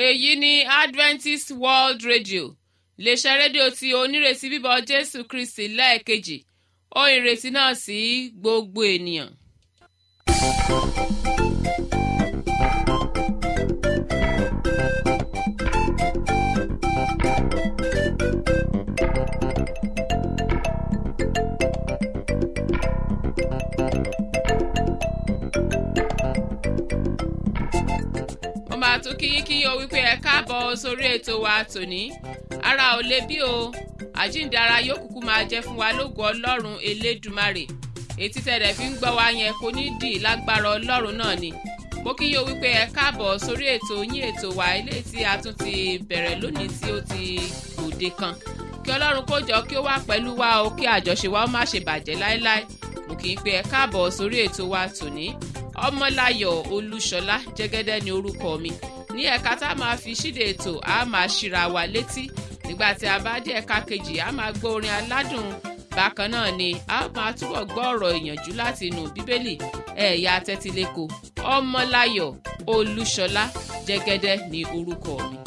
èyí ni adventist world radio iléeṣẹ́ rédíò tí onírètí bíbọ̀ jésù kristi lẹ́ẹ̀kejì ó ìrètí náà sí gbogbo ènìyàn. mo máa tún kí kí o wípé ẹ káàbọ̀ sórí ètò wa tòní ara ò le bí o àjíǹde ara yóò kúkú máa jẹ́ fún wa lógo ọlọ́run elédùmarè etí tẹ̀lẹ̀ fi ń gbọ́ wa yẹn kò ní dì lágbára ọlọ́run náà ni mo kí yín o wípé ẹ káàbọ̀ sórí ètò yín ètò wa eléyìí tí a tún ti bẹ̀rẹ̀ lónìí tí ó ti gbòde kan kí ọlọ́run kó jọ kí ó wà pẹ̀lú wa o kí àjọṣe wa ó má ṣe bàjẹ́ láéláé mo kì í pé ẹ káàbọ̀ sórí ètò wa tòní ọmọláyọ̀ olúṣọlá jẹ́gẹ́dẹ́ ni orúkọ mi ní ẹ̀ka tá a máa fi ṣíde ètò a máa ṣíra wa létí nígbà tí a bá dé ẹ̀ka kejì a máa gbọ́ orin aládùn bákan náà ni a máa túbọ̀ gbọ́ ọ̀rọ̀ ìyànjú láti inú bíbélì ẹ̀yà tẹ́tíléko ọmọláyọ̀ olúṣọlá jẹ́gẹ́dẹ́ ni orúkọ mi.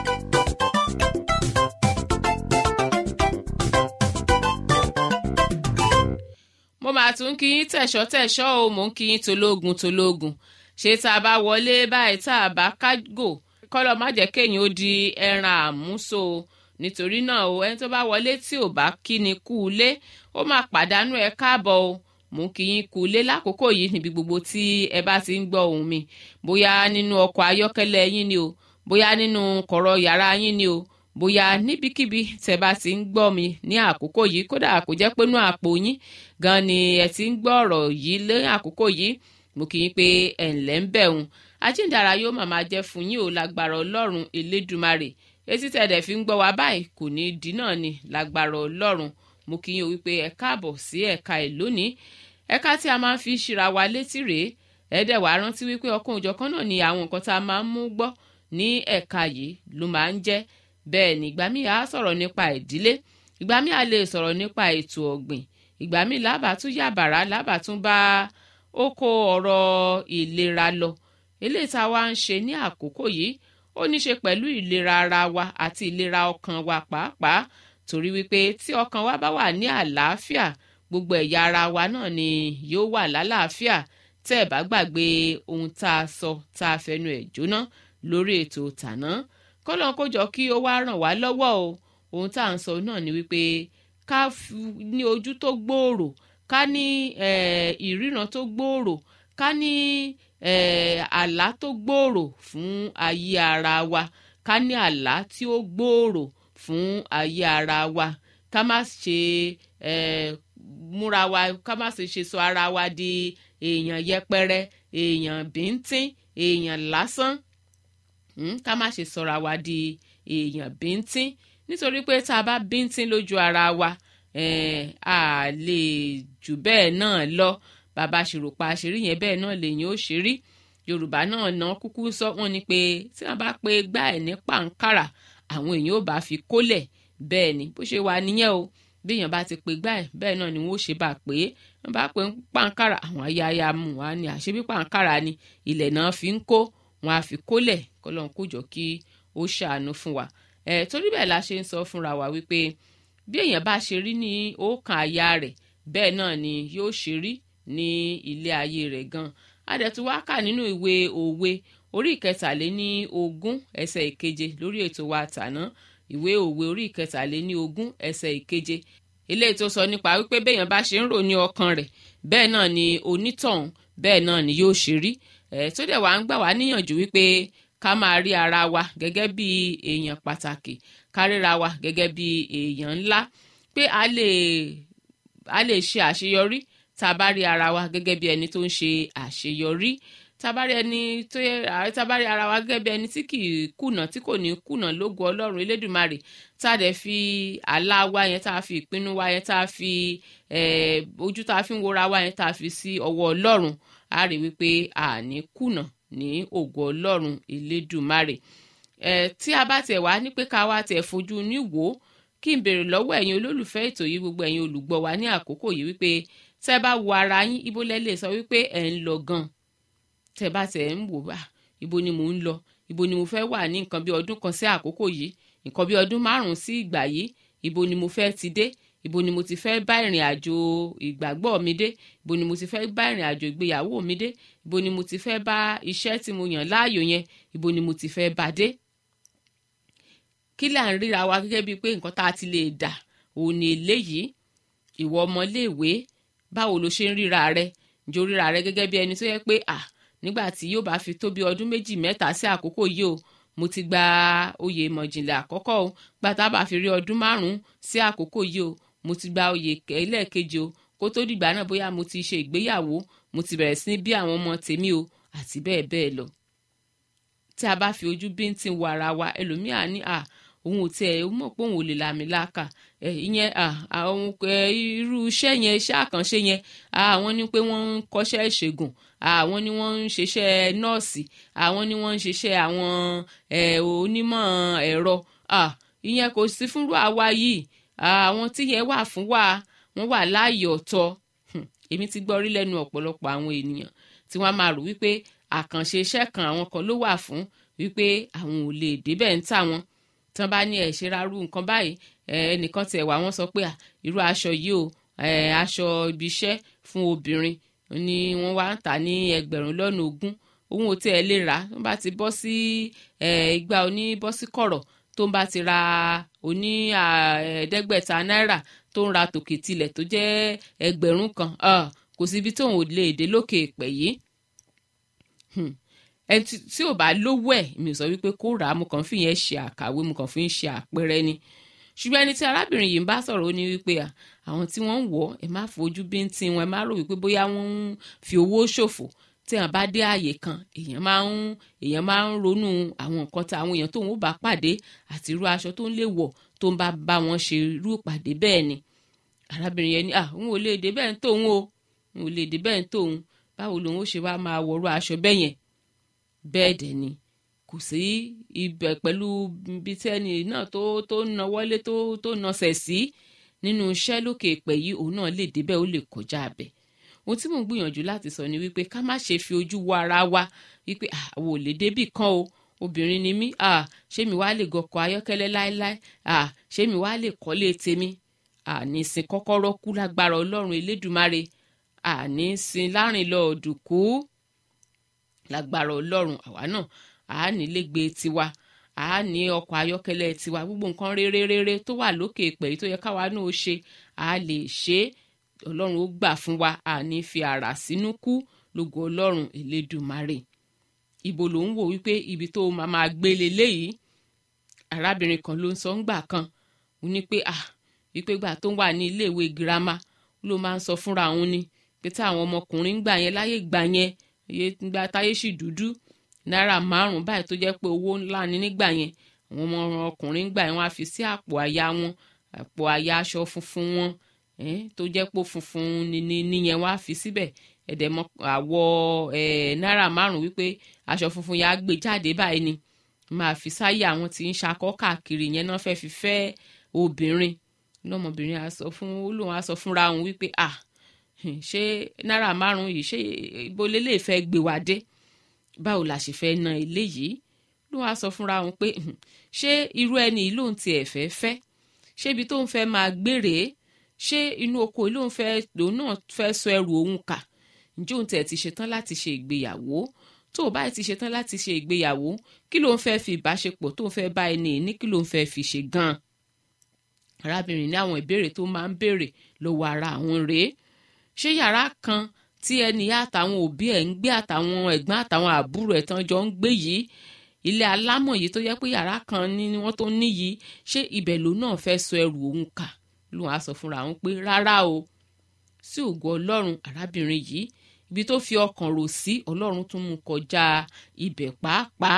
mo máa tún kí yín tẹ̀ṣọ́ tẹ̀ṣọ́ o mò ń kí yín tológun tológun ṣé tá a bá wọlé báyìí tá a bá kágò kọ́lọ̀ má jẹ́ kéèyàn ó di ẹran àmúso nítorí náà o ẹni tó bá wọlé tí ò bá kí ni kú ilé ó máa pàdánù ẹ káàbọ̀ o mò ń kí yín kú ilé lákòókò yìí níbi gbogbo tí ẹ bá ti ń gbọ́ ohùn mi bóyá nínú ọkọ̀ ayọ́kẹ́lẹ́ yín ni o bóyá nínú kọ̀rọ̀ yàrá yín ni o bóyá níbikíbi tẹ bá ti ń gbọ́ mi ní àkókò yìí kódà kò jẹ́ pé nú àpò yín gan ni ẹ ti ń gbọ́ ọ̀rọ̀ yìí lé àkókò yìí mo kì í pé ẹ̀ ǹlẹ́ ń bẹ̀ òun ajíǹdàrà yóò màmá jẹ́ fún yín o lágbára ọlọ́run elédùmarè etí tẹ̀dẹ̀ fi ń gbọ́ wa báyìí kò ní í di náà ni lágbára ọlọ́run mo kì í o wípé ẹ káàbọ̀ sí ẹ̀ka ẹ̀ lónìí ẹ̀ka tí a máa ń fi ṣíra wa létí rèé ẹ̀ẹ́dẹ̀ wàá rántí wípé ọkàn òjọ̀kan náà ni àwọn nǹkan tá a máa ń mú gbọ́ ní ẹ̀ka yìí ló máa ń jẹ́ bẹ́ẹ̀ ni ìgbà míì á sọ̀rọ̀ nípa ìdílé ìgbà míì á lè sọ̀rọ̀ nípa ètò ọ̀gbìn ìgbà míì lábàtún yàbàrá lábàtún bá oko ọ̀rọ̀ ìlera lọ eléyìí tá a wá ń ṣe ní àkókò yìí ó ní ṣe pẹ̀lú ìlera ara wa àti ìlera ọkàn wa pàápàá torí wípé tí ọkàn wa bá wà ní àlàáfíà gbogbo ẹ̀yà ara wa náà ni yóò wà lálàáfíà tẹ́ ẹ̀ bá gbàgbé ohun tá a sọ tá a fẹnu ẹ̀ jóná lórí ètò tàná kọ́lọ́n kó jọ kí ó wá ràn wá lọ́wọ́ o ohun tá à ń sọ náà ni wípé ká ní ojú tó gbòòrò ká ní ìríran tó gbòòrò ká ní àlá tó gbòòrò fún ayé ara wa ká ní àlá tí ó gbòòrò fún ayé ara wa ká má ṣe múra wa ká má ṣe ṣe sọ ara wa di èèyàn yẹpẹrẹ èèyàn bíntín èèyàn lásán ká má ṣe sọra wa di èèyàn bíntín nítorí pé tá a bá bíntín lójú ara wa a lè jù bẹ́ẹ̀ náà lọ bàbá ṣèròpá àṣírí yẹn bẹ́ẹ̀ náà lèyìn ó ṣe rí yorùbá náà ná kúkú sọ wọn ni pé tí wọn bá pe gbá ẹ ní pàǹkàrà àwọn èèyàn ò bá fi kólẹ̀ bẹ́ẹ̀ ni bó ṣe wà nìyẹn o bí èèyàn bá ti pe gbá ẹ bẹ́ẹ̀ náà ni wọn ó ṣe bá pé wọn bá pe pàǹkàrà àwọn ayáyá mu wá ní àṣebí pàǹkàrà ni ilẹ̀ náà fi ń kó wọn á fi kólẹ̀ kọlọ́n kó jọ kí ó ṣàánú fún wa ẹ̀ torí bẹ́ẹ̀ la ṣe ń sọ fúnra wa wípé bí èèyàn bá ṣe rí ní ọkàn àyà rẹ̀ bẹ́ẹ̀ náà ni yóò ṣe rí ní ilé ayé rẹ̀ gan adẹ̀tú wá kà nínú ìwé òwe orí ìkẹtàléní ogún ẹsẹ̀ ìkeje lórí ètò wa tàná ìwé òwe orí ìkẹtàléní ogún ẹsẹ̀ ìkeje eléyìí tó sọ nípa wípé béèyàn bá ṣe ń rò ní ọkàn rẹ̀ bẹ́ẹ̀ náà ni onítọ̀hún bẹ́ẹ̀ náà ni yóò ṣe rí ẹ̀ tó dẹ̀ wá ń gbà wá níyànjú wípé ká máa rí ara wa gẹ́gẹ́ bí èèyàn pàtàkì ká ríra wa gẹ́gẹ́ bí èèyàn ńlá pé a lè a lè ṣe àṣeyọrí tá a bá rí ara wa gẹ́gẹ́ bí ẹni tó ń ṣe àṣeyọrí tá a bá rí ẹni tó yẹ tá a bá rí ara wa gẹ́gẹ́ bí ẹni tí kì í kùnà tí kò ní kùnà lógo ọlọ́run elédùnmarè tá a dẹ̀ fi àlá wa yẹn tá a fi ìpinnu wa yẹn tá a fi ojú tá a fi ń wora wa yẹn tá a fi sí ọwọ́ ọlọ́run a rí wípé a ní kùnà ní ògo ọlọ́run elédùnmarè tí a bá tẹ̀ wá ní pé ká wá tẹ̀ fojú ní wò ó kí n béèrè lọ́wọ́ ẹ̀yin olólùfẹ́ ètò yìí gbogbo ẹ̀yin olùgbọ́ wa ní àkókò yìí wípé tẹ́ bá wo ara yín ibo lẹ lè sọ wípé ẹ̀ ń lọ gan tẹ́ bá tẹ̀ ń wò bá ibo ni mò ń lọ ibo ni mo fẹ́ wà ní nǹkan bí ọdún kan sí àkókò yìí nǹkan bí ọdún márùn-ún sí ìgbà yìí ibo ni mo fẹ́ ti dé ibo ni mo ti fẹ́ bá ìrìn àjò ìgbàgbọ́ mi dé ibo ni mo ti fẹ́ bá ìrìn àjò ìgbéyàwó mi dé ibo ni mo ti fẹ́ bá iṣẹ́ tí mo yàn láàyò yẹn ibo ni mo ti fẹ́ bá dé. kí là ń ríra wa gẹ́gẹ́ bíi pé nǹkan tá a ti lè dà òun ni eléyìí ìwọ ọmọléèwé báwo lo ṣe ń ríra rẹ ǹjẹ́ o ríra rẹ gẹ́gẹ́ bí ẹni tó yẹ pé à nígbà tí yóò bá fi tó bí ọdún méjì mẹ́ta sí àkókò yìí o mo ti gba oyè ìmọ̀jìnlẹ̀ àkọ́kọ́ o gbàtà bá fi rí ọdún márùn-ún sí àkókò yìí o mo ti gba oyè ẹlẹ́ẹ̀kejì o kó tó dìgbà náà bóyá mo ti ṣe ìgbéyàwó mo ti bẹ̀rẹ̀ sí ní bí àwọn ọmọ tèmi o àti bẹ́ẹ̀ bẹ́ẹ̀ lọ. tí a bá fi ojú bíntín wo ara wa ẹlòmíà ní à òun ò tiẹ̀ ó mọ̀ pé òun ò lè làmì láàkà ẹ ìyẹn àwọn irú iṣẹ́ yẹn iṣẹ́ àkànṣe yẹn àwọn ní pé wọ́n ń kọ́ṣẹ́ ìṣègùn àwọn ni wọ́n ń ṣiṣẹ́ nọ́ọ̀sì àwọn ni wọ́n ń ṣiṣẹ́ àwọn onímọ̀ ẹ̀rọ ìyẹn kò sí fúnrú àwa yìí àwọn tí yẹn wà fún wa wọ́n wà láàyè ọ̀tọ̀ èmi ti gbọ́ rí lẹ́nu ọ̀pọ̀lọpọ̀ àwọn ènìyàn tí wọ́n máa rò wípé àkànṣe iṣẹ́ kan àwọn kan ló wà fún wípé àwọn ò lè débẹ̀ ń tà wọ́n tí wọ́n bá ní ẹ̀ ṣe rárú nǹkan báyìí ẹnìkan tiẹ̀ wá wọ́n sọ pé irú aṣọ yìí o aṣọ ibi iṣẹ́ fún obìnrin ni wọ́n wá ń tà ní ẹgbẹ̀rún lọ́nà ogún òun ò tiẹ̀ lè rà tó bá ti bọ́ sí igba oní bọ́ sí kọ̀rọ̀ tó ń bá ti ra oní ẹ̀ẹ́dẹ́gbẹ̀ta náírà tó ń ra tòkè tilẹ̀ tó jẹ́ ẹgbẹ̀rún kan kò síbi tóun ò lè dé lókè èpè yìí ẹni tí ò bá lówó ẹ̀ mi ò sọ wípé kó rà á mo kàn fi yẹn ṣe àkàwé mo kàn fi ń ṣe àpẹẹrẹ ni ṣùgbọ́n ẹni tí arábìnrin yìí ń bá sọ̀rọ̀ ó ní wípé àwọn tí wọ́n ń wọ̀ ẹ má fojú bíntín wọn ẹ má rò wípé bóyá wọ́n ń fi owó ṣòfò tí wọ́n bá dé ààyè kan èèyàn máa ń èèyàn máa ń ronú àwọn nǹkan tí àwọn èèyàn tóun ó bá pàdé àti irú aṣọ tó ń lè wọ̀ tó ń bá bá wọn ṣe irú ìpàdé bẹ́ẹ̀ ni arábìnrin yẹn ní à òun ò lè dé bẹ́ẹ̀ ń tóun o òun ò lè dé bẹ́ẹ̀ ń tóun báwo lòun ó ṣe wá máa wọ̀rọ̀ aṣọ bẹ́ẹ̀ yẹn bẹ́ẹ̀ dẹ̀ ni kò sí ibẹ̀ pẹ̀lú ibi tí ẹni náà tó tó nawọ́lé tó tó nasẹ̀ sí nínú iṣẹ́ lókè pẹ̀ yìí òun náà lè débẹ̀ ó lè kọjá abẹ̀ ohun tí mò ń gbìyànjú láti sọ ni wípé ká má ṣe fi ojú wo ara wa wípé àwọn ò lè débì kan o obìnrin ni mí ṣé mi wá lè gọkọ̀ ayọ́kẹ́lẹ́ láéláé ṣé mi wá lè kọ́lé tèmi àní sin kọ́kọ́rọ́ kú lágbára ọlọ́run elédùmarè àní sin láàrin lọ òdùkú lágbára ọlọ́run àwa náà a ní lẹ́gbẹ tiwa a ní ọkọ̀ ayọ́kẹ́lẹ́ tiwa gbogbo nǹkan rere rere tó wà lókè pẹ̀lú tó yẹ káwa náà ó ṣe a lè ṣe ọlọ́run ó gbà fún wa a ní fi àrà sínú kú lógo ọlọ́run elédùmarè ibo ló ń wò wípé ibi tó máa máa gbé leléyìí arábìnrin kan ló ń sọ ńgbà kan ó ní pé ah wípé gbà tó ń wà ní iléèwé girama ló máa ń sọ fúnra òun ni pé tí àwọn ọmọkùnrin ń gbà yẹn láyé gbà yẹn iye gba táyé sì dúdú náírà márùn báyìí tó jẹ́ pé owó ńlá ni nígbà yẹn àwọn ọmọ ọkùnrin gbà yẹn wọ́n á fi sí àpò àyà wọn àpò àyà aṣọ funfun wọn tó jẹ́ pé funfun ni níyẹn wọ́n á fi síbẹ̀ ẹ̀dẹ̀ mọ àwọ̀ náírà márùn wípé aṣọ funfun yẹn á gbé jáde báyìí ni máa fi sáyé àwọn tí ń ṣakọ́ káàkiri yẹn náà fẹ́ẹ́ fi fẹ́ obìnrin lọ́mọbìnrin á sọ fún ó lóun á sọ fúnra òun wípé ah ṣé náírà márùn yìí ṣé ibo lélẹ̀ fẹ́ gbé wa dé báwo la ṣe fẹ́ na eléyìí ló wá sọ fúnra òun pé ṣé irú ẹni yìí lòun tiẹ̀ fẹ́ fẹ́ ṣé ibi tóun fẹ́ máa gbére ṣé inú oko yìí lòun fẹ́ lòun náà fẹ́ sọ ẹrù òun kà ǹjẹ́ òun tiẹ̀ ti ṣetán láti ṣe ìgbéyàwó tó o báyìí ti ṣetán láti ṣe ìgbéyàwó kí lòun fẹ́ fi ìbáṣepọ̀ tóun fẹ́ bá ẹni ní kí lòun fẹ́ fi ṣe gan-an arábìnrin ní àwọn ìbéèrè tó máa ń béèrè lọ́wọ́ ara àwọn rèé ṣé yàrá kan tí ẹni àtàwọn òbí ẹ̀ ń gbé àtàwọn ẹ̀gbọ́n àtàwọn àbúrò ẹ̀ tán jọ ń gbé yìí ilé alámọ̀ yìí tó yẹ pé yàrá kan ní wọ́n tó ní yìí ṣé ibẹ̀ ló náà fẹ́ sọ ẹrù òun kà lóun á sọ fúnra òun pé rárá o sí ògo ọlọ́run arábìnrin yìí ibi tó fi ọkàn rò sí ọlọ́run tún mú kọjá ibẹ̀ pàápàá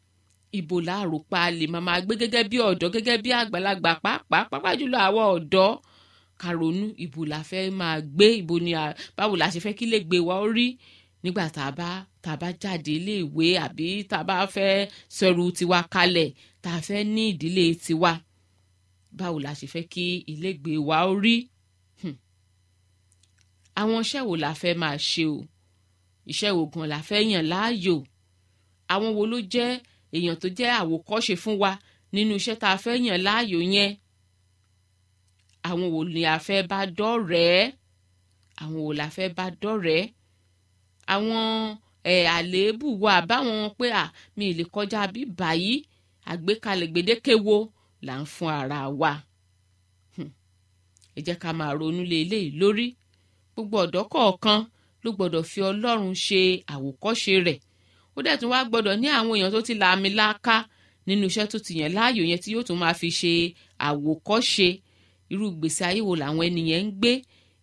ibo láàrò pa lè máa máa gbé gẹ́gẹ́ bí ọ̀dọ́ gẹ́gẹ́ bí àgbàlagbà pàápàá pàápàá jùlọ àwọn ọ̀dọ́ ká ronú ibo la fẹ́ máa gbé ibo ni báwo la ṣe fẹ́ kí lè gbé wa ó rí nígbà tá a bá tá a bá jáde iléèwé àbí tá a bá fẹ́ sọ̀rù tiwa kalẹ̀ tá a fẹ́ ní ìdílé tiwa báwo la ṣe fẹ́ kí ilégbé wa ó rí àwọn iṣẹ́ wo la fẹ́ máa ṣe o iṣẹ́ wo gan la fẹ́ yàn láàyò àwọn wo ló jẹ́ èèyàn tó jẹ́ àwòkọ́ṣe fún wa nínú iṣẹ́ tá a fẹ́ yàn láàyò yẹn àwọn wo ni a fẹ́ bá dọ́rẹ̀ẹ́ àwọn wo la fẹ́ bá dọ́rẹ̀ẹ́ àwọn ẹ̀ àléébù wa báwọn pé à mi ì lè kọjá bí báyìí àgbékalẹ̀ gbèdéke wo là ń fún ara wa ẹ jẹ́ ká máa ronú lé eléyìí lórí gbogbo ọ̀dọ́ kọ̀ọ̀kan ló gbọ́dọ̀ fi ọlọ́run ṣe àwòkọ́ṣe rẹ̀ ó dẹ̀ tún wá gbọ́dọ̀ ní àwọn èèyàn tó ti làmì láká nínú iṣẹ́ tó ti yàn láàyò yẹn tí yóò tún máa fi ṣe àwòkọ́ṣe irú ìgbésí ayé wo làwọn ènìyàn ń gbé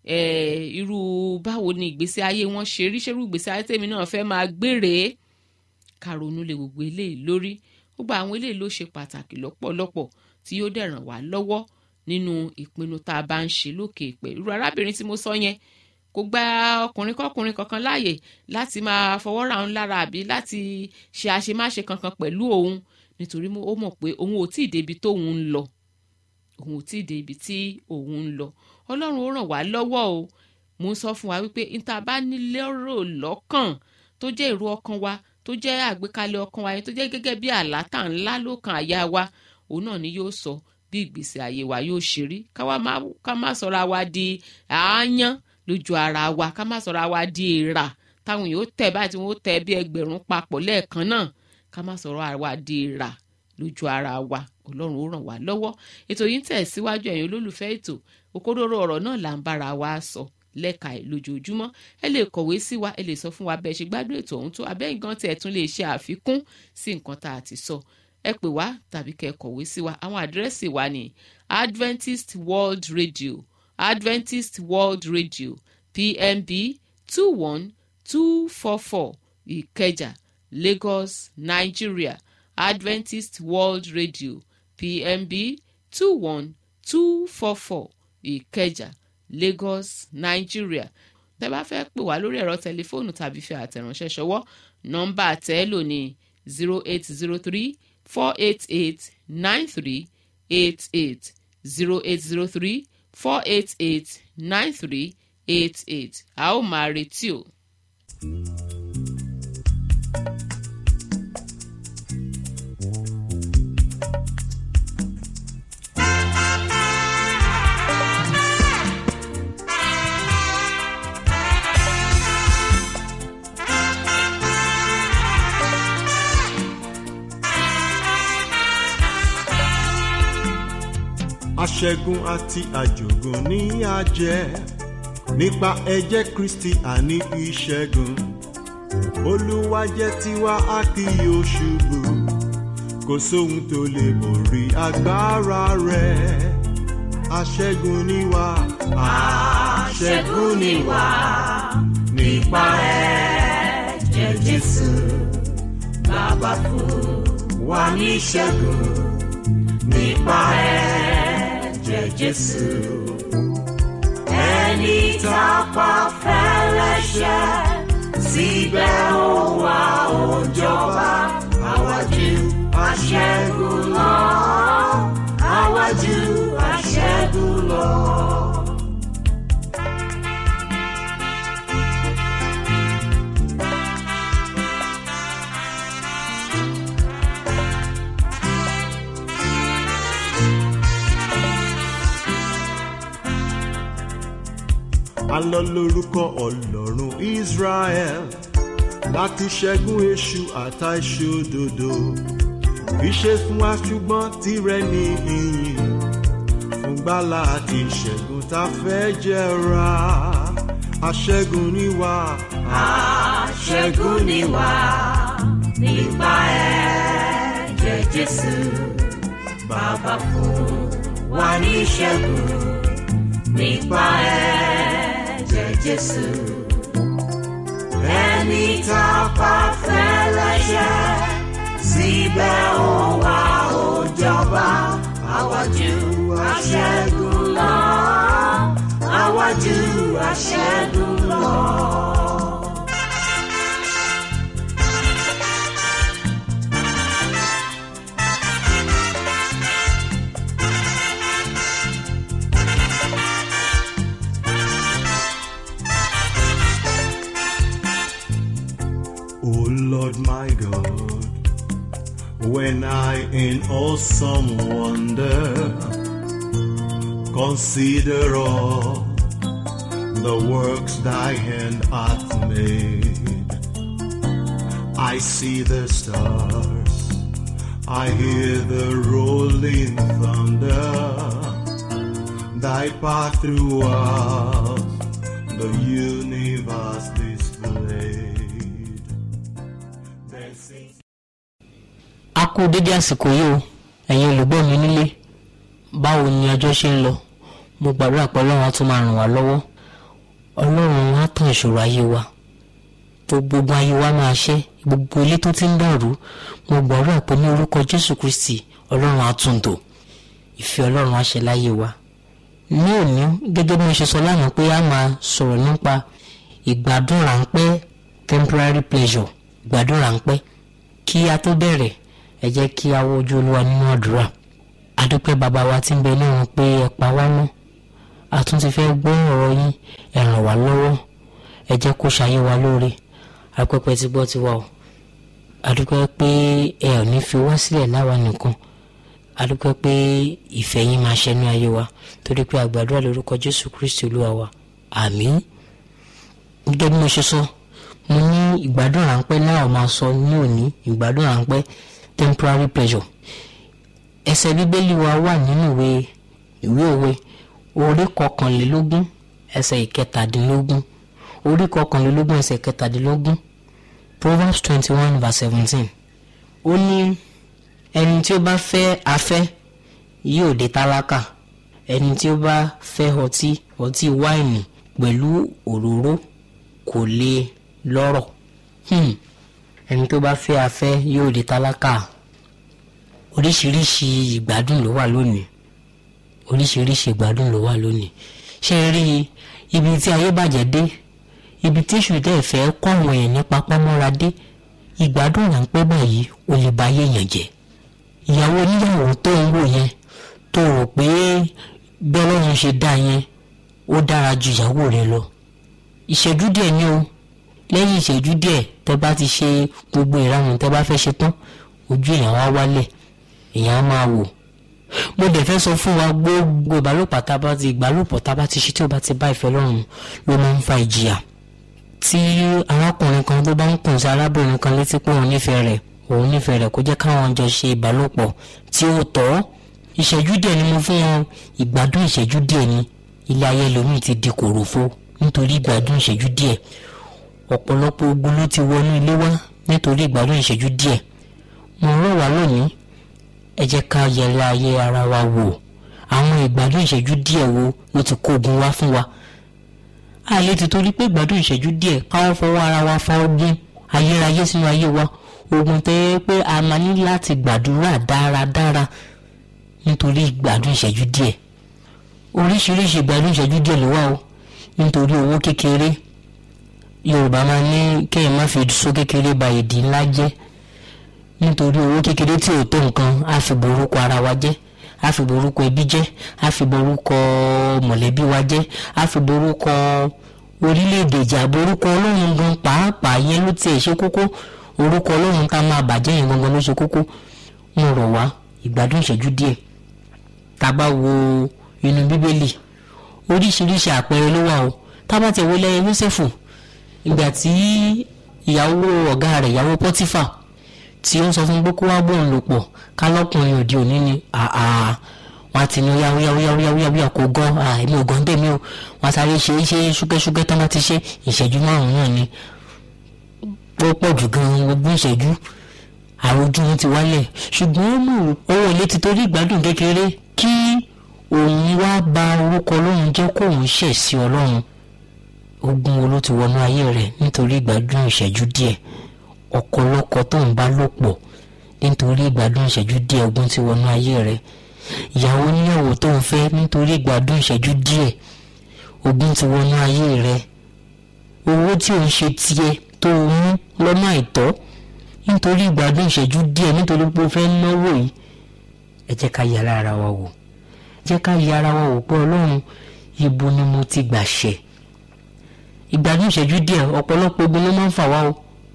irú báwo ni ìgbésí ayé wọn ṣe rí ṣerú ìgbésí ayé tèmi náà fẹ́ máa gbére ká ronú lé gbogbo eléyìí lórí gbogbo àwọn eléyìí ló ṣe pàtàkì lọ́pọ̀lọpọ̀ tí yóò dẹ̀ ràn wá lọ́wọ́ nínú ìpinnu tá a bá ń ṣe lókè ìpẹ́ irú arábìnrin tí mo sọ yẹn kò gba ọkùnrin kọkùnrin kankan láàyè láti máa fọwọ́ ra òun lára àbí láti ṣe àṣemáṣe kankan pẹ̀lú òun nítorí ó mọ̀ pé òun ò tíì débi tóun ń lọ òun ò tíì débi tí òun ń lọ ọlọ́run ó ràn wá lọ́wọ́ o mo ń sọ fún wa wípé níta bá nílérò lọ́kàn tó jẹ́ èrò ọkàn wa tó jẹ́ àgbékalẹ̀ ọkàn wa yẹn tó jẹ́ gẹ́gẹ́ bí àlátà ńlá lókàn àyà wa òun náà ni yóò sọ bí ìgbésí ayé wa yóò ṣe rí ká má sọra wa di àáyán lójú ara wa ká má sọra wa di èèrà táwọn yóò tẹ̀ báyìí tí wọ́n tẹ̀ bí ẹgbẹ̀rún papọ̀ lẹ́ẹ̀kan náà ká má sọra wa di èèrà lójú ara wa ọlọ́run ó ràn wá lọ́wọ́ ètò yìí ń tẹ̀ síwájú ẹ̀yin olólùfẹ́ ètò òkodoro ọ̀rọ̀ náà là ń bára wa sọ lẹ́ka ẹ̀ lójoojúmọ́ ẹ lè kọ̀wé sí wa ẹ lè sọ fún wa bẹ́ẹ̀ ṣe gbádùn ètò ọ̀hún tó abẹ́yìn gan tí ẹ tún lè ṣe àfikún sí nǹkan tá a ti sọ ẹ pè wá tàbí kẹ́ ẹ kọ̀wé sí wa àwọn àdírẹ́sì wa ní Adventist World Radio Adventist World Radio PMB two one two four four Ìkẹjà Lagos Nigeria Adventist World Radio PMB two one two four four Ìkẹjà Lagos Nigeria tẹ́ bá fẹ́ pè wá lórí ẹ̀rọ tẹlifóònù tàbí fi àtẹ̀ránṣẹ́ ṣọwọ́ nọ́mbà tẹ́lò ní zero eight zero three four eight eight nine three eight eight zero eight zero three four eight eight nine three eight eight a ó máa retí o. aṣẹ́gun àti àjògùn ní àjẹ́ nípa ẹ̀jẹ̀ kristi àní ìṣẹ́gun olúwa jẹ́ tiwa a kì yóò ṣubú kò sóhun tó lè borí agbára rẹ̀ aṣẹ́gun ni wá aṣẹ́gun ni wá nípa ẹ̀jẹ̀ jésù bàbá fún wa ní ìṣẹ́gun nípa ẹ̀jẹ̀ jésù ẹni tá a pa fẹ́lẹ́ṣẹ̀ síbẹ̀ ó wá ó jọba àwájú aṣẹ́gun lọ àwájú aṣẹ́gun lọ. alọ lórúkọ ọlọ́run israel láti ṣẹ́gun èṣù àtà ìṣòdodo ìṣe fún wa ṣùgbọ́n tirẹ̀ ní ìyìn fún gbàlà àti ìṣẹ́gun tá a fẹ́ jẹra aṣẹ́gun ni wá. aṣẹ́gun ni wá nípa ẹ̀jẹ̀ jésù bàbá fún wa ní ìṣẹ́gun nípa ẹ̀jẹ̀ jésù ẹni tá a pa fẹ́lẹ́ṣẹ̀ síbẹ̀ ó wá ó jọba àwájú aṣẹ́gun lọ àwájú aṣẹ́gun lọ. O Lord my God. When I in awesome wonder consider all the works thy hand hath made, I see the stars, I hear the rolling thunder, thy path throughout the universe displayed. Then sings a kú dédé àsìkò yìí o ẹ̀yin olùgbọ́ mi nílé báwo ni ọjọ́ ṣe ń lọ mo gbàdúrà pé ọlọ́run á tún máa ràn wá lọ́wọ́ ọlọ́run á tàn ìṣòro ayé wa gbogbo ayé wa máa ṣẹ́ gbogbo ilé tó ti ń dàrú mo gbàdúrà pé ní orúkọ jésù kristi ọlọ́run á tún tò ìfẹ́ ọlọ́run á ṣe láyé wa ní òní gẹ́gẹ́ bí mo ṣe sọ lánàá pé a máa sọ̀rọ̀ nípa ìgbádùn ráńpẹ́ temporary pleasure ìgbádùn ráńpẹ́ kí a tó bẹ̀rẹ̀ ẹ jẹ́ kí a wo ojú olúwa nínú àdúrà adúpẹ́ bàbá wa tí ń bẹ lọ́run pé ẹ pa wá mọ́ a tún ti fẹ́ gbọ́ ọ̀rọ̀ yín ẹ ràn wá lọ́wọ́ ẹ jẹ́ kó ṣayé wa lóore apẹ́pẹ́ ti gbọ́ tiwa o adúpẹ́ pé ẹ ò ní fi wá sílẹ̀ láwa nìkan adúpẹ́ pé ìfẹ́ yín máa ṣẹnu ayé wa torí pé àgbàdúrà lórúkọ jésù kristi olúwa wa àmín gẹ́gẹ́ bí mo ṣe sọ mo ní ìgbádùn ráńpẹ́ náà máa sọ ní òní ìgbádùn ráńpẹ́ temporary pleasure ẹsẹ̀ bíbélì wa wà nínú ìwé ìwé òwe orí kọkànlélógún ẹsẹ̀ ìkẹtàdínlógún orí kọkànlélógún ẹsẹ̀ ìkẹtàdínlógún proverbs twenty one verse seventeen ó ní ẹni tí ó bá fẹ́ afẹ́ yóò di tálákà ẹni tí ó bá fẹ́ ọtí ọtí wáìnì pẹ̀lú òróró kò lè lọ́rọ̀ Hmm. ẹni tó bá fẹ́ afẹ́ yóò di tálákà oríṣiríṣi ìgbádùn ló wà lónìí oríṣiríṣi ìgbádùn ló wà lónìí ṣé ẹ rí i ibi tí ayé bàjẹ́ dé ibi tí èṣù dẹ́ fẹ́ kọ́ àwọn èèyàn nípa pọ́nmọ́ra dé ìgbádùn ráńpẹ́ báyìí ó lè ba ayé èèyàn jẹ́ ìyàwó oníyàwó tó ń wò yẹn tó rò pé bí ọlọ́run ṣe dá yẹn ó dára ju ìyàwó rẹ lọ ìṣẹ́jú díẹ̀ ni o lẹ́yìn ìṣẹ́jú díẹ̀ tẹ́ bá ti ṣe gbogbo ìranù tẹ́ bá fẹ́ ṣe tán ojú èèyàn wá wálẹ̀ èèyàn á máa wò mo dẹ̀ fẹ́ sọ fún wa gbogbo ìbálòpọ̀ tá a bá ti ìbálòpọ̀ tá a bá ti ṣe tí ó bá ti bá ìfẹ́ lọ́rùn ló máa ń fa ìjìyà tí arákùnrin kan tó bá ń kùn sí arábìnrin kan létí pé òun nífẹ̀ẹ́ rẹ̀ òun nífẹ̀ẹ́ rẹ̀ kó jẹ́ káwọn jọ ṣe ìbálòpọ̀ tí ó tọ́ ìṣẹ́jú díẹ̀ ni mo fún wọn ìgbádùn ìṣẹ́jú díẹ̀ ni ilé ayé lomi ti di kòròfo nítorí ìgbádùn ìṣẹ́jú díẹ̀ ọ̀pọ̀lọpọ̀ ogun ló ti wọnú ilé wá nítorí ìgbádùn ìṣẹ́jú díẹ̀ mo rọ̀ wá lónìí ẹ jẹ́ ká yẹra ayé ara wa wò àwọn ìgbádùn ìṣẹ́jú díẹ̀ wo ló ti kó ogun wá fún wa àlè ti torí pé ìgbádùn ìṣẹ́jú díẹ̀ káwọn fọwọ́ ara wa fa ogun ayérayé sínú ayé wa ogun tẹ́ pé a máa ní láti gbàdúrà dáradára nítorí ìgbádùn ìṣẹ́jú díẹ̀ oríṣiríṣi ìgbádùn ìṣẹ́jú díẹ̀ ló wà o nítorí owó kékeré yorùbá máa ní kéèyàn má fi sọ kékeré ba èdè ńlá jẹ́ nítorí owó kékeré tí ò tó nǹkan á fi borúkọ ara wa jẹ́ á fi borúkọ ẹbí jẹ́ á fi borúkọ mọ̀lẹ́bí wa jẹ́ á fi borúkọ orílẹ̀-èdè ìjà borúkọ ọlọ́run gan pàápàá yẹn ló tiẹ̀ ṣe kókó orúkọ ọlọ́run ká máa bàjẹ́ yẹn gangan ló ṣe kókó mo rọ̀ wá ìgbádùn ìṣẹ́jú díẹ̀ tá a bá wo inú bíbélì oríṣiríṣi àpẹẹrẹ ló wà o tá a bá tẹ̀ wọlé Jósẹ́fù ìgbà tí ìyàwó ọ̀gá rẹ̀ ìyàwó Pọ́tífà tí ó ń sọ fún pé kó wá bóun lò pọ̀ kálọ́kùnrin òde òní ni àà wọn ti ní yáwó yáwó yáwó yáwó yáwó yáwó kò gan èmi ò gan tèmi o wọn sáré ṣe ṣe ṣúkẹ́ṣúkẹ́ tán bá ti ṣe ìṣẹ́jú márùn-ún náà ni ó pọ̀ jù gan ogún ìṣẹ́jú àròjù wọn ti wálẹ̀ ṣùgbọ́n ó mú owó ilé ti torí ìgbádùn kékeré kí òun wá ba orúkọ ọlọ́run jẹ́ kóun ṣẹ̀ sí ọlọ́run ogun wo ló ti wọnú ayé rẹ̀ nítorí ìgbádùn ìṣẹ́jú díẹ̀ ọ̀kọ̀lọ́kọ̀ tó ń bá lò pọ̀ nítorí ìgbádùn ìṣẹ́jú díẹ̀ ogun ti wọnú ayé rẹ̀ ìyàwó níyàwó tó ń fẹ́ nítorí ìgbádùn ìṣẹ́jú díẹ̀ ogun ti wọnú ayé rẹ̀ owó tí ò ń ṣe tiẹ̀ tó o mú lọ́nà àìtọ́ nítorí ìgbádùn ìṣẹ́jú díẹ̀ nítorí pé o fẹ́ náwó yìí ẹ jẹ́ ká yára ara wa wò jẹ́ ká yára wa wò pé ọlọ́run ibo ni mo ti gbà ṣẹ̀ ìgbádùn ìṣẹ́jú díẹ̀ ọ̀pọ̀lọpọ̀ ogun ló máa ń fà wá o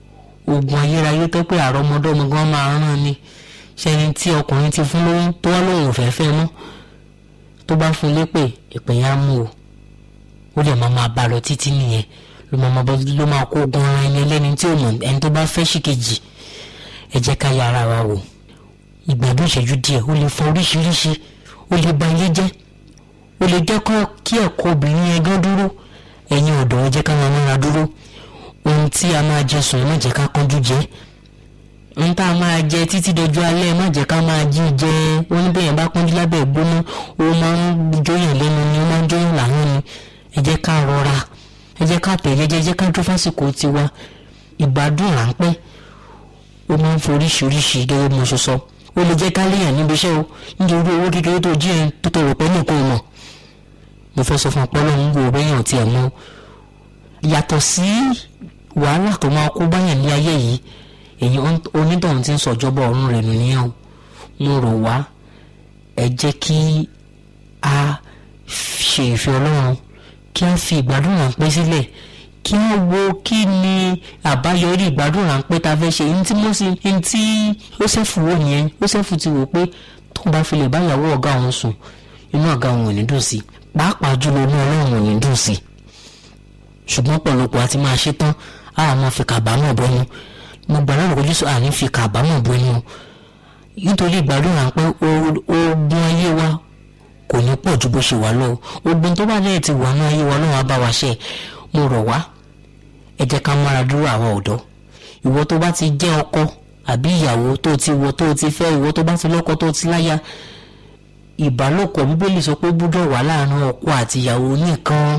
oògùn ayérayé tó pé àrọ́mọdọ́mọ gan máa rán ni ṣẹni tí ọkùnrin ti fún lóyún tó wá lóun ò fẹ́ fẹ́ mọ́ tó bá fún lépè ìpè yẹn á mú o ó dẹ̀ máa máa bá a lọ títí nìyẹn ló máa máa bọ́ ló máa kó ogun ara ẹni ẹlẹ́ni tí ò mọ̀ ẹni tó bá fẹ́ sí kejì ẹ jẹ́ ká yára wa wò ìgbàdùn ìṣẹ́jú díẹ̀ ó lè fa oríṣiríṣi ó lè ba ilé jẹ́ ó lè jẹ́ kí ẹ̀kọ́ obìnrin yẹn gan dúró ẹ̀yin ọ̀dọ́ ẹ jẹ́ ká máa múra dúró ohun tí a máa jẹ sùn ẹ má jẹ́ ká kánjú jẹ ohun tá a máa jẹ títí dojú alẹ́ ẹ má jẹ́ ká máa jí jẹ oníbẹ̀yẹn bá kánjú lábẹ́ ìgbóná ó máa ń jóyàn lẹ́nu ni ó máa ń jóyàn làwọn ni ẹ jẹ́ ká rọra ẹ jẹ́ ká tẹ̀ jẹ́jẹ́ ẹ jẹ́ ká dúró fásìkò tiwa ìgbádùn ráńpẹ́ ó máa ń foríṣiríṣi gẹ́gẹ́ bí mo ṣe sọ ó lè jẹ́ ká léèyàn níbi iṣẹ́ o nítorí owó kékeré tó jí ẹ tó tọrọ pé nìkan ò mọ̀ mo fẹ́ sọ fún ọpọlọ ń wo béèyàn tiẹ̀ mọ́ yàtọ̀ sí wàhálà tó máa kó báyàn ní ayé yìí èyí onítọ̀hún ti ń sọ̀jọ́bọ̀ ọ̀run rẹ̀ nù níyàn o mo rò wá ẹ jẹ́ kí a ṣe ìfẹ́ ọlọ́run kí a fi ìgbádùn ráńpẹ́ sílẹ̀ kí a wo kí ni àbáyọrí ìgbádùn ráńpẹ́ ta fẹ́ ṣe ní tí mo sì ní tí Jósẹ́fù wò nìyẹn Jósẹ́fù ti wò pé tó bá fi lè báyàwó ọ̀gá òun sùn inú ọ̀gá òun ò ní dùn sí pàápàá jùlọ inú ọlọ́run ò ní dùn sí ṣùgbọ́n pọ̀lọpọ̀ àti máa ṣe tán a máa fi kàbámọ̀ bọ́nu mo gbà lọ́rùn kojú sọ àní fi kàbámọ̀ bọ́nu nítorí ìgbádùn ráńpẹ́ ogun ayé wa kò ní pọ̀ ju bó ṣe wà lọ ogun tó bá lẹ́yìn ti wà ní ayé wa lọ́wọ́ bá wa ṣe mo rọ̀ wá ẹ jẹ́ ká mára dúró àwọn ọ̀dọ́ ìwọ tó bá ti jẹ́ ọkọ àbí ìyàwó tó ti wọ tó ti fẹ́ ìwọ tó bá ti lọ́kọ tó ti láya ìbálòpọ̀ bíbélì sọ pé gbúdọ̀ wà láàrin ọkọ àti ìyàwó nìkan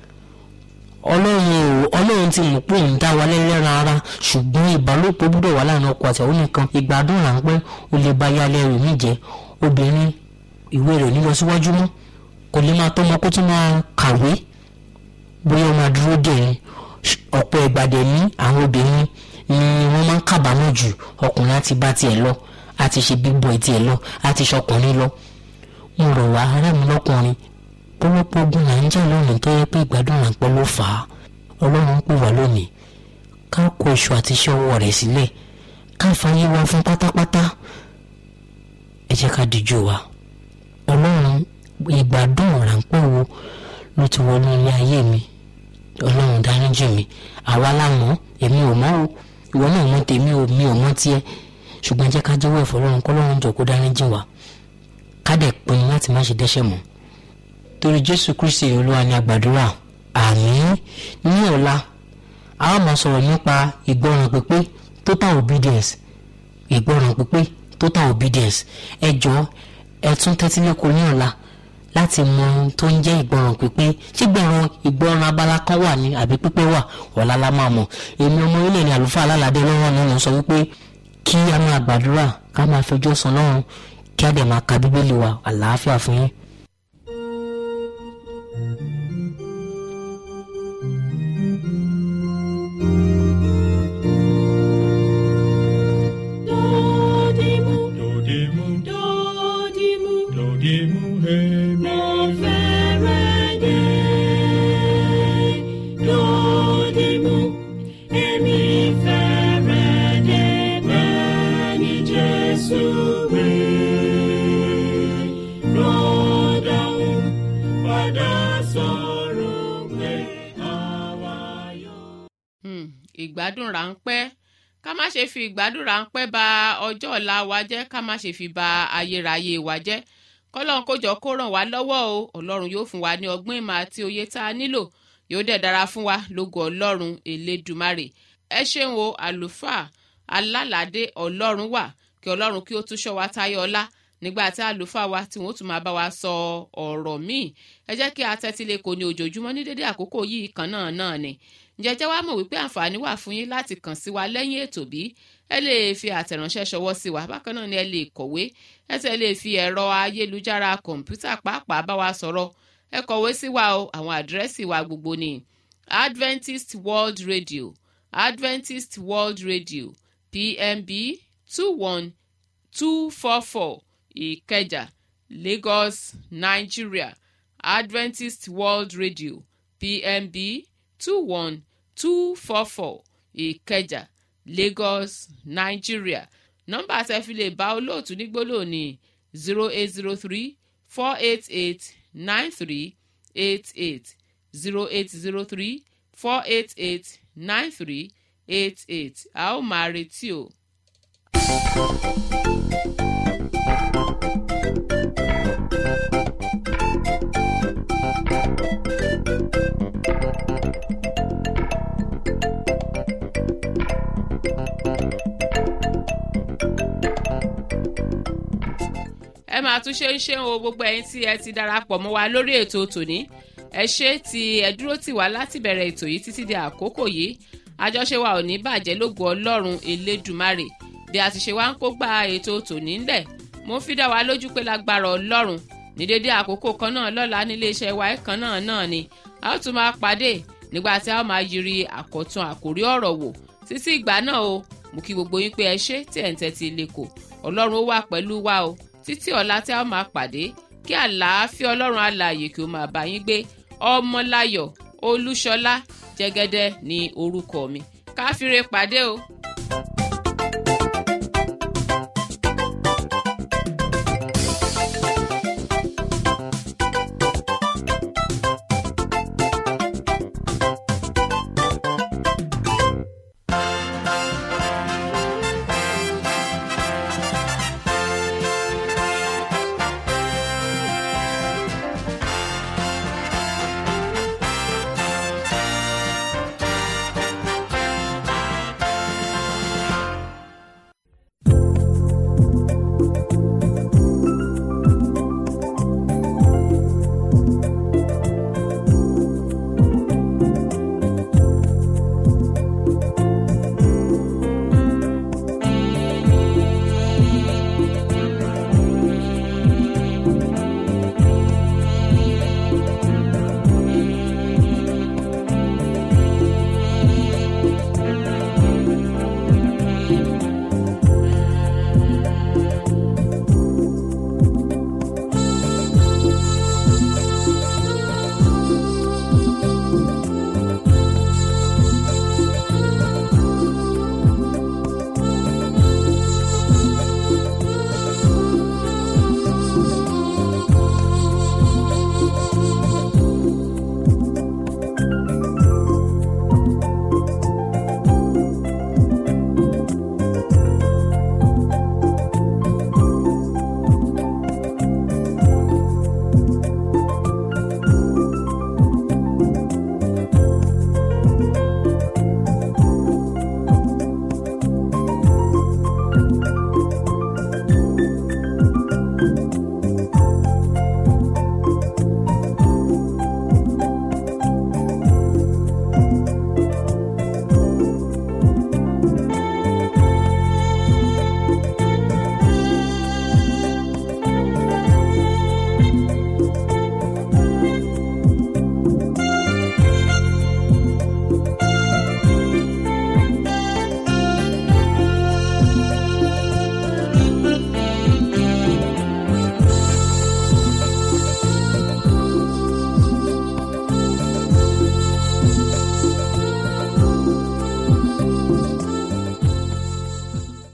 ọlọ́run ò ọlọ́run ti mọ̀ pé òun dá wa lẹ́lẹ́ran ara ṣùgbọ́n ìbálòpọ̀ gbúdọ̀ wà láàrin ọkọ àti ìyàwó nìkan ìgbádùn ráńpẹ́ ó lè bá yálẹ̀ rẹ̀ mí jẹ́ obìnrin ìwé rẹ̀ ní lọ síwájú mọ́ kò lè máa tọ́mọ kó tún máa kàwé bóyá ó máa dúró dè ní ọ̀pọ̀ ìgbàdẹ̀ ní àwọn obìnrin ni wọ́n máa ń kábàámọ̀ jù ọkùnrin àti bá tiẹ̀ lọ àti ṣe big boy tiẹ̀ lọ àti ṣọkùnrin lọ mo rọ̀ wá ará mi lọ́kùnrin pọ́lọ́pọ́ ogun là ń jà lónìí tó yẹ pé ìgbádùn ráńpẹ́ ló fà á ọlọ́run pè wá lónìí ká kó iṣu àti iṣẹ́ ọwọ́ rẹ̀ sílẹ̀ ká fàyè wá fún pátápátá ẹ jẹ́ ká díjú wa ọlọ́run ìgbádùn ráńpẹ́ wo ló ti wọnú ilé ayé mi ọlọ́run dáríjì mi àwa lámọ̀ èmi ò mọ̀ o ìwọ náà mọ̀ tèmi ò mi ò mọ̀ tiẹ̀ ṣùgbọ́n jẹ́ ká jẹ́wọ́ ẹ̀fọ́ ọlọ́run kọ́lọ́run jọ kó dáríjì wa ká dẹ̀ pinnu láti má ṣe dẹ́ṣẹ̀ mọ́ torí jésù kristi olúwa ni àgbàdúrà àmín ní ọ̀la a ó máa sọ̀rọ̀ nípa ìgbọràn pípé total obedience ìgbọràn pípé total obedience ẹ jọ̀ọ́ ẹ tún tẹ́tí lẹ́kọ̀ọ́ ní ọ̀la láti mọ ohun tó ń jẹ́ ìgbọràn pípé ṣé gbọràn ìgbọràn abala kan wà ní àbí pípé wà ọ̀la la máa mọ̀ èmi ọmọ ilé ní àlùfáà alálàdé lọ́wọ́ ni mo sọ wípé kí a máa gbàdúrà ká máa fẹjọ́ sùn lọ́run kí a dẹ̀ máa ka bíbélì wa àlàáfíà fún yín. Dodimu, Dodimu, dodimu, dodimu, hemi. mo fẹ́rẹ̀ dé. Dodimu, èmi fẹ́rẹ̀ dé bẹ́ẹ̀ ni Jésù wí. Rọ́dàún padà sọ̀rọ̀ pé àwa yóò. Hmm, ìgbádùn ráńpẹ́ ká má ṣe fi ìgbádùn ráńpẹ́ ba ọjọ́ ọ̀la wa jẹ́ ká má ṣe fi ba ayérayé wa jẹ́ kọ́lọ́n kójọ kó ràn wá lọ́wọ́ o ọlọ́run yóò fún wa ní ọgbọ́n ìmọ̀ àti òye tá a nílò yóò dẹ̀ dára fún wa lógo ọlọ́run elédùmarè ẹ ṣeun o àlùfáà alálàdé ọlọ́run wà kí ọlọ́run kí ó tún ṣọ́ wa táyọ̀ ọlá nígbà tí àlùfáà wa tí wọ́n tún máa bá wa sọ ọ̀rọ̀ míì ẹ jẹ́ kí a tẹ́tí lé kò ní ojoojúmọ́ ní dédé àkókò yìí kan náà náà ni ǹjẹ́ wá mọ̀ wípé àǹfààní wà fún yín láti kàn sí wa lẹ́yìn ètò bí ẹ lè fi àtẹ̀ránṣẹ́ ṣọwọ́ sí wa bákan náà ni ẹ lè kọ̀wé ẹ tẹ̀ lè fi ẹ̀rọ ayélujára kọ̀ǹpútà pàápàá bá wa sọ̀rọ̀ ẹ kọ̀wé sí wa o àwọn àdírẹ́sì wa gbogbo ni Adventist World Radio Adventist World Radio PMB two one two four four Ìkẹjà Lagos Nigeria Adventist World Radio PMB two one two four four ìkẹjà lagos nigeria nọ́mbà tẹ́ fi lè bá olóòtú ní gbólóhùn ní zero eight zero three four eight eight nine three eight eight zero eight zero three four eight eight nine three eight eight a ó máa retí o. ẹ máa tún ṣe ń ṣe o gbogbo ẹyin tí ẹ ti darapọ̀ mọ́ wa lórí ètò tòní ẹ ṣe tí ẹ dúró tì wá láti bẹ̀rẹ̀ ètò yìí títí di àkókò yìí àjọṣe wa ò ní bàjẹ́ lógo ọlọ́run elédùmarè bí a ti ṣe wá ń kó gba ètò tòní ńlẹ̀ mo fi dá wa lójú pé lágbára ọlọ́run ní dédé àkókò kan náà lọ́la nílé iṣẹ́ wa kan náà náà ni a ó tún máa pàdé nígbà tí a ó máa yiri àkọ́tún àkórí ọ̀rọ̀ wò títí ìgbà náà o mo kí gbogbo yín pé ẹ ṣe tí ẹ̀ ń tẹ́tí ilé kò ọlọ́run ó wà pẹ̀lú wa o títí ọ̀la tí a ó máa pàdé kí àlàáfíà ọlọ́run alààyè kí ó máa bá yín gbé ọmọláyọ̀ olúṣọlá jẹ́gẹ́dẹ́ ní orúkọ mi káfíńre pàdé o.